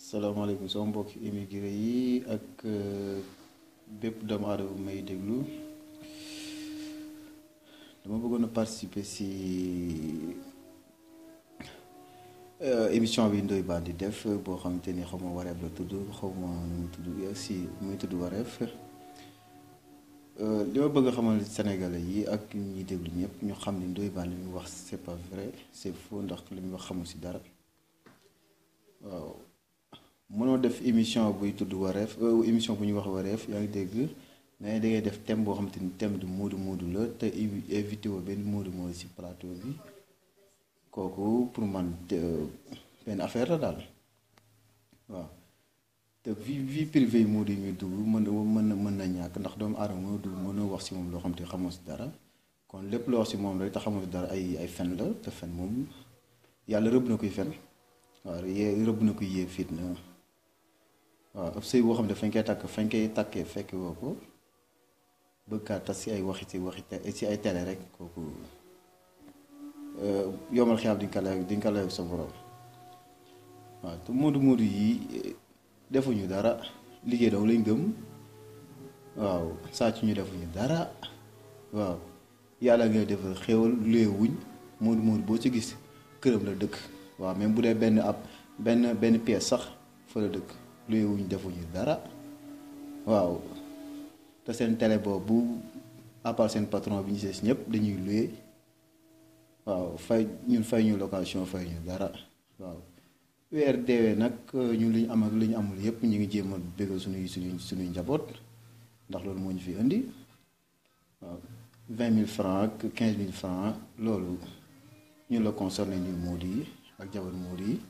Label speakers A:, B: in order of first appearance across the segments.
A: salaamaaleykum sama mbokk immigré yi ak bépp doomu aadama bu may déglu dama bëggoon a participer si émission bi Ndoye Bane di def boo xamante ni xaw ma wareef la tudd xaw ma nu mu tudd si muy tudd wareef li ma bëgg a xamal Sénégalais yi ak ñi déglu ñëpp ñu xam ni Ndoye Bane li muy wax c'est pas vrai c'est faux ndax li muy wax xamul si dara waaw. mënoo def émission buy tudd wareef émission bu ñuy wax wareef yaa ngi dégg mais da ngay def thème boo xamante ni thème du moodu moodu la te invité woo benn moodu moodu ci plateau bi kooku pour man benn affaire la daal waaw te vie vie privée yi moodu yi muy dugg mën mën na mën na ñàkk ndax doomu aadama mënoo dugg mënoo wax ci moom loo xam te xamoo ci dara kon lépp loo wax ci moom rek te xamoo ci dara ay ay fen la te fen moom yàlla rëbb na koy fen waaw yee rëbb na koy yee fitna waaw ab sëy boo xam ne fañ koy takk fañ koy takkee fekk woo ko bëgg kaa tas si ay waxi si waxi si ay télé rek kooku yomal xiyaam di nga ko lay di nga ko lay sa borom waaw te moodu moodu yi defuñu dara liggéey daw lañ gëm waaw sàcc ñu defuñu dara waaw yàlla ngay defal xéwal luye wuñ moodu moodu boo ci gis këram la dëkk waaw même bu dee benn ab benn benn pièce sax fa la dëkk luye wuñ defuñu dara waaw te seen télé boobu à part seen patron bi ñu sees ñëpp dañuy luye waaw fay ñun fay ñu location fay ñu dara waaw weer deewee nag ñun li ñu am ak li ñu amul yëpp ñu ngi jéem a bégal suñuy suñuy suñuy njaboot ndax loolu moo ñu fi indi waaw vingt mille francs ak quinze mille francs loolu ñun la concerné ñun Modou yi ak jabar Modou yi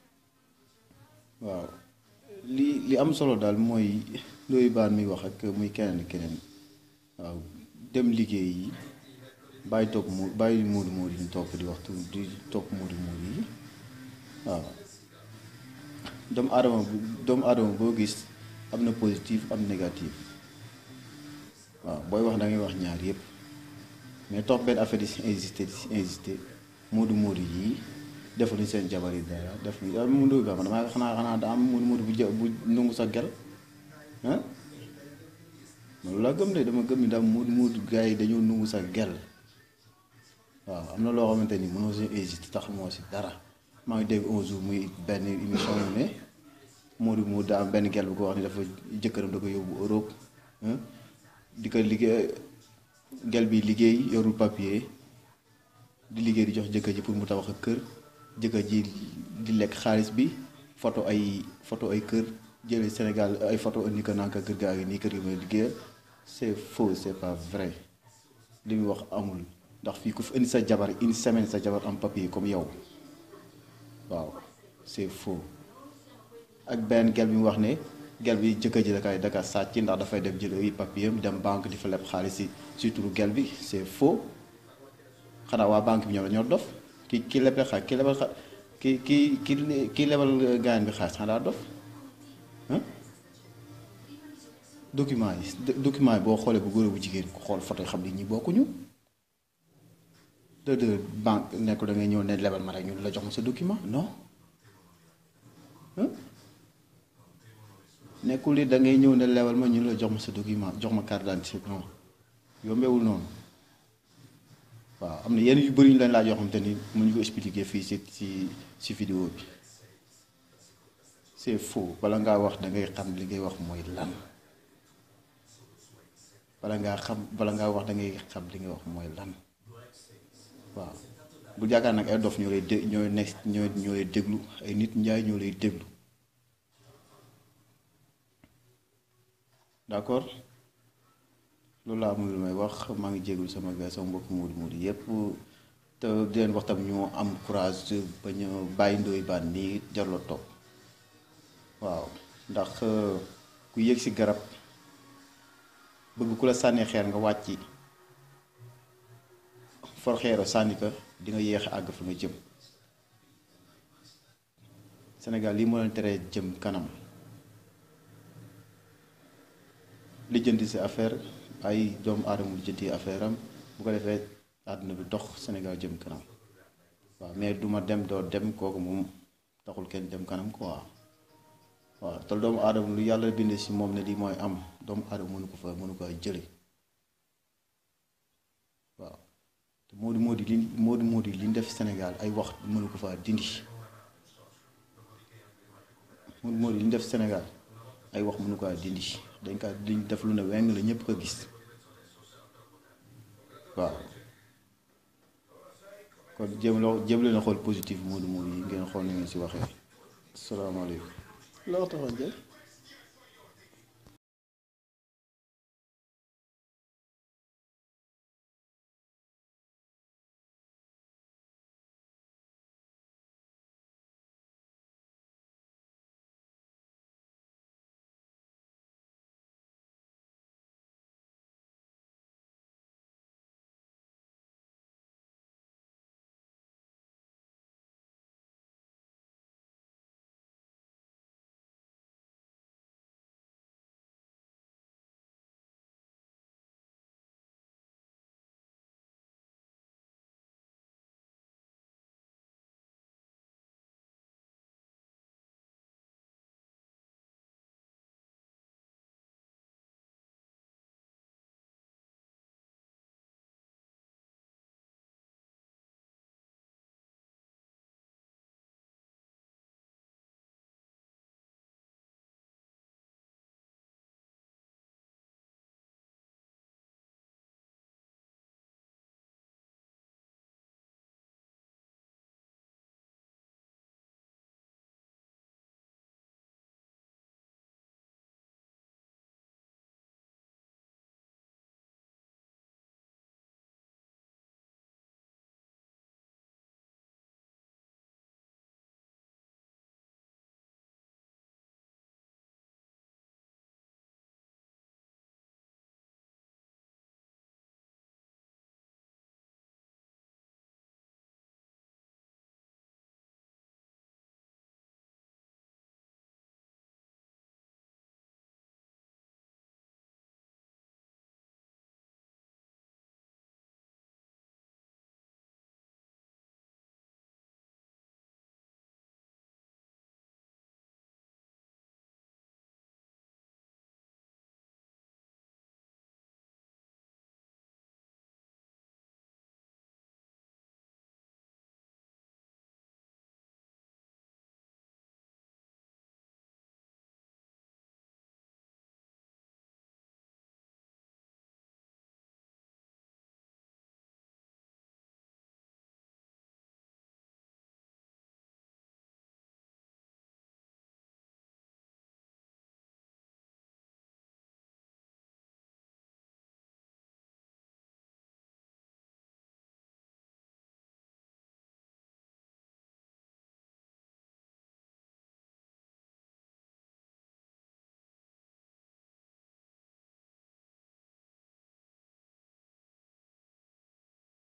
A: waaw li li am solo daal mooy Ndoye Bane muy wax ak muy keneen keneen waaw dem liggéey yi bàyyi topp mu bàyyi Modou Modou yi ñu topp di waxtu di topp Modou Modou yi waaw doomu aadama bu doomu aadama boo gis am na positif am négatif waaw booy wax da ngay wax ñaar yépp mais topp benn affaire di si insister di si insister Modou Modou yi defuñu seen jabar yi dara def ñu daal mu Ndoye Bane damaa xanaa xanaa daa am Modou Modou bu jë bu nungu sa gel ah loolu laa gëm de dama gëm ni daal Modou Modou gars yi dañoo nungu sa gel waaw am na loo xamante ni mënoo si hésité tax moo si dara maa ngi dégg un jour muy benn émission mu ne Modou Modou daa am benn gel bu ko wax ni dafa jëkkëram da ko yóbbu Europe di ko liggéey gel bi liggéey yorul papier di liggéey di jox jëkkër ji pour mu tabax ak kër jëkkër ji di lekk xaalis bi photo ay photo ay kër jëlee Sénégal ay photo indi ko naan ko kër gaa ngi nii kër gi may liggéeyal c'est faux c'est pas vrai li muy wax amul ndax fii ku fi indi sa jabar une semaine sa jabar am papier comme yow waaw c'est faux ak benn gel bi mu wax ne gel bi jëkkër ji da kay da ka sàcc ndax dafay dem jël ay papier dem banque di fa leb xaalis si si turu gel bi c'est faux xanaa waa banque bi ñoom dañoo dof ki ki lebal xaalis ki lebal xa ki ki ki ki lebal gaayan bi xaalis xanaa daa dof document yi document yi boo xoolee bu góor bu jigéen ko xool photo yi xam ni ñi bokkuñu de de banque nekkul da ngay ñëw ne lebal ma rek ñu la jox ma sa document non nekkul ni da ngay ñëw ne lebal ma ñu la jox ma sa document jox ma carte d'identité non yombewul noonu waaw am na yenn yu bëri ñu leen laaj yoo xamante ni mënuñu ko expliquer fii ci ci ci vidéo bi c'est faux bala ngaa wax da ngay xam li ngay wax mooy lan bala ngaa xam bala ngaa wax da ngay xam li ngay wax mooy lan waaw bu yaakaar nag ay dof ñoo lay dé ñooy nekk ñoo ñoo lay déglu ay nit njaay ñoo lay déglu d'accord loolu laa amul lu may wax maa ngi jéglu sama gars sama mbokk Modou Modou yépp te di leen wax tam ñoo am courage ba ñu bàyyi Ndoye Bane nii jarloo topp waaw ndax ku yéeg ci garab bëgg ku la sànni xeer nga wàcc for xeero sànni ko di nga yéex àgg fa nga jëm Sénégal lii moo leen teree jëm kanam lijjanti ci affaire ay doomu aadama lijjanti affaire am bu ko defee àdduna bi dox Sénégal jëm kanam waaw mais duma dem doo dem kooku moom taxul kenn dem kanam quoi waaw te doomu aadama lu yàlla bindee si moom ne lii mooy am doomu aadama mënu ko fa mënu ko jële waaw te Modou Modou li Modou Modou li ñu def Sénégal ay wax mënu ko faa dindi Modou Modou li ñu def Sénégal ay wax mënu ko dindi dañ kaa liñ def lu ne weng la ñëpp ko gis waaw kon jéem loo jéem leen a xool positif Modou Modou yi ngeen xool ni ngeen si waxee asalaamaaleykum
B: loo taxoon jël